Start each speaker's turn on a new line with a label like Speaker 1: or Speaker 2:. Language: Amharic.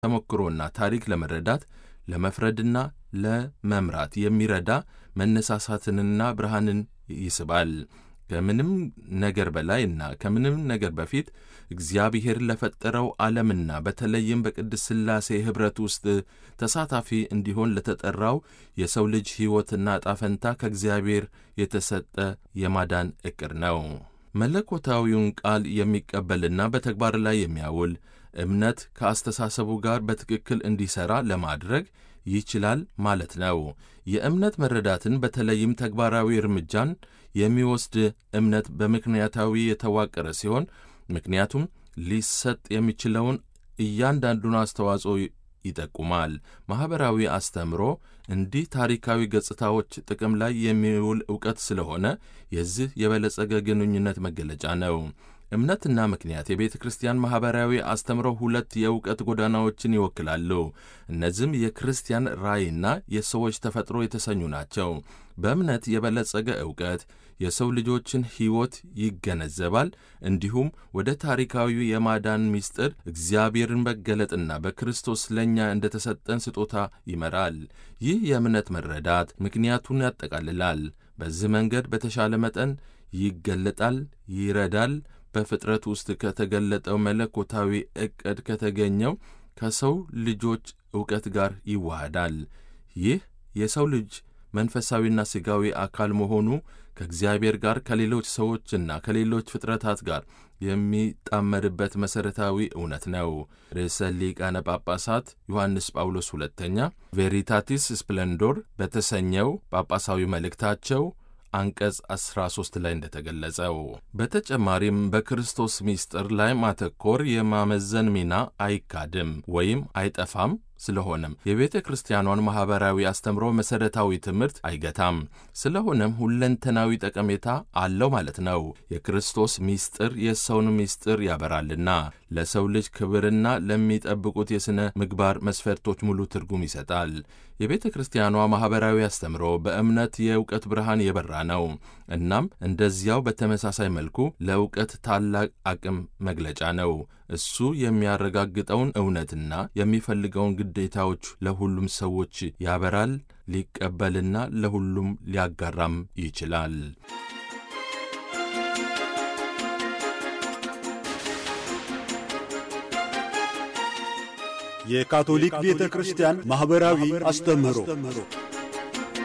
Speaker 1: ተሞክሮና ታሪክ ለመረዳት ለመፍረድና ለመምራት የሚረዳ መነሳሳትንና ብርሃንን ይስባል። ከምንም ነገር በላይ እና ከምንም ነገር በፊት እግዚአብሔር ለፈጠረው ዓለምና በተለይም በቅድስት ሥላሴ ኅብረት ውስጥ ተሳታፊ እንዲሆን ለተጠራው የሰው ልጅ ሕይወትና ጣፈንታ ከእግዚአብሔር የተሰጠ የማዳን ዕቅድ ነው። መለኮታዊውን ቃል የሚቀበልና በተግባር ላይ የሚያውል እምነት ከአስተሳሰቡ ጋር በትክክል እንዲሠራ ለማድረግ ይችላል ማለት ነው። የእምነት መረዳትን በተለይም ተግባራዊ እርምጃን የሚወስድ እምነት በምክንያታዊ የተዋቀረ ሲሆን ምክንያቱም ሊሰጥ የሚችለውን እያንዳንዱን አስተዋጽኦ ይጠቁማል። ማኅበራዊ አስተምሮ እንዲህ ታሪካዊ ገጽታዎች ጥቅም ላይ የሚውል ዕውቀት ስለሆነ የዚህ የበለጸገ ግንኙነት መገለጫ ነው። እምነትና ምክንያት የቤተ ክርስቲያን ማኅበራዊ አስተምሮ ሁለት የእውቀት ጎዳናዎችን ይወክላሉ። እነዚህም የክርስቲያን ራእይና የሰዎች ተፈጥሮ የተሰኙ ናቸው። በእምነት የበለጸገ ዕውቀት የሰው ልጆችን ሕይወት ይገነዘባል፣ እንዲሁም ወደ ታሪካዊ የማዳን ምስጢር እግዚአብሔርን መገለጥና በክርስቶስ ለእኛ እንደ ተሰጠን ስጦታ ይመራል። ይህ የእምነት መረዳት ምክንያቱን ያጠቃልላል። በዚህ መንገድ በተሻለ መጠን ይገለጣል፣ ይረዳል በፍጥረት ውስጥ ከተገለጠው መለኮታዊ ዕቅድ ከተገኘው ከሰው ልጆች ዕውቀት ጋር ይዋሃዳል። ይህ የሰው ልጅ መንፈሳዊና ሥጋዊ አካል መሆኑ ከእግዚአብሔር ጋር ከሌሎች ሰዎችና ከሌሎች ፍጥረታት ጋር የሚጣመርበት መሠረታዊ እውነት ነው። ርዕሰ ሊቃነ ጳጳሳት ዮሐንስ ጳውሎስ ሁለተኛ ቬሪታቲስ ስፕሌንዶር በተሰኘው ጳጳሳዊ መልእክታቸው አንቀጽ 13 ላይ እንደተገለጸው በተጨማሪም በክርስቶስ ምስጢር ላይ ማተኮር የማመዘን ሚና አይካድም ወይም አይጠፋም። ስለሆነም የቤተ ክርስቲያኗን ማኅበራዊ አስተምሮ መሠረታዊ ትምህርት አይገታም። ስለሆነም ሁለንተናዊ ጠቀሜታ አለው ማለት ነው። የክርስቶስ ምስጢር የሰውን ምስጢር ያበራልና ለሰው ልጅ ክብርና ለሚጠብቁት የሥነ ምግባር መስፈርቶች ሙሉ ትርጉም ይሰጣል። የቤተ ክርስቲያኗ ማኅበራዊ አስተምሮ በእምነት የእውቀት ብርሃን የበራ ነው። እናም እንደዚያው በተመሳሳይ መልኩ ለእውቀት ታላቅ አቅም መግለጫ ነው። እሱ የሚያረጋግጠውን እውነትና የሚፈልገውን ግዴታዎች ለሁሉም ሰዎች ያበራል፣ ሊቀበልና ለሁሉም ሊያጋራም ይችላል።
Speaker 2: የካቶሊክ ቤተ ክርስቲያን ማኅበራዊ አስተምህሮ